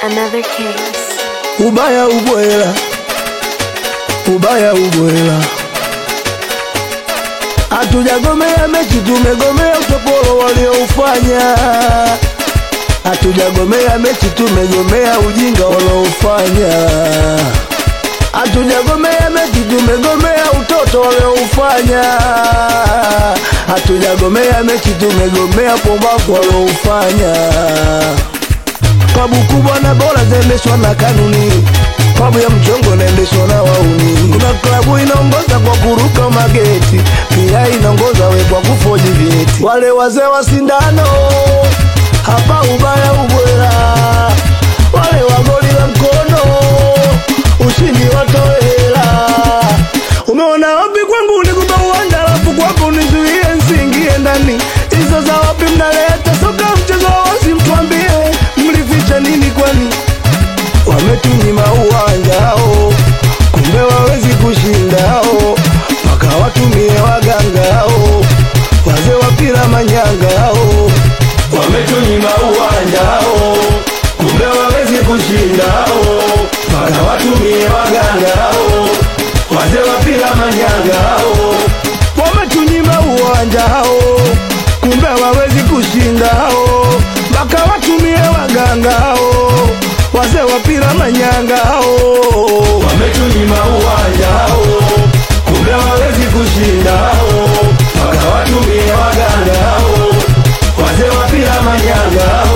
Another case. ubaya ubwela, ubaya ubwela. Hatujagomea mechi, tumegomea utopolo walioufanya. Hatujagomea mechi, tumegomea ujinga walioufanya. Hatujagomea mechi, tumegomea utoto walioufanya. Hatujagomea mechi, tumegomea pombavu walioufanya. Klabu kubwa na bora zaendeshwa na kanuni, klabu ya mchongo inaendeshwa na wauni. Kuna klabu inaongoza kwa kuruka mageti, pia inaongoza we kwa kufoji vyeti. Wale wazee wa sindano hapa ubaya ubwela, wale wa goli la mkono ushindi watoe hela. Umeona wapi kwangu nikupa uwanja, alafu kwako nizuie nsiingie ndani. Hizo za wapi mnaleta soka mchezo wa wazi, mtuambie mlificha nini kwani? Wametunyima uwanjao, kumbe wawezi kushindao, mpaka watumie wagangao, wazee wa pira manyangao. Wametunyima uwanjao, kumbe wawezi kushindao, mpaka watumie wagangao, wazee wa pira manyangao. Wametunyima uwanjao, kumbe wawezi kushindao, mpaka watumie wagangao, wazee wa pira manyangao. Wametunyima uwanjao, kumbe wawezi kushindao, mpaka watumie wagangao, wazee wa pira manyangao.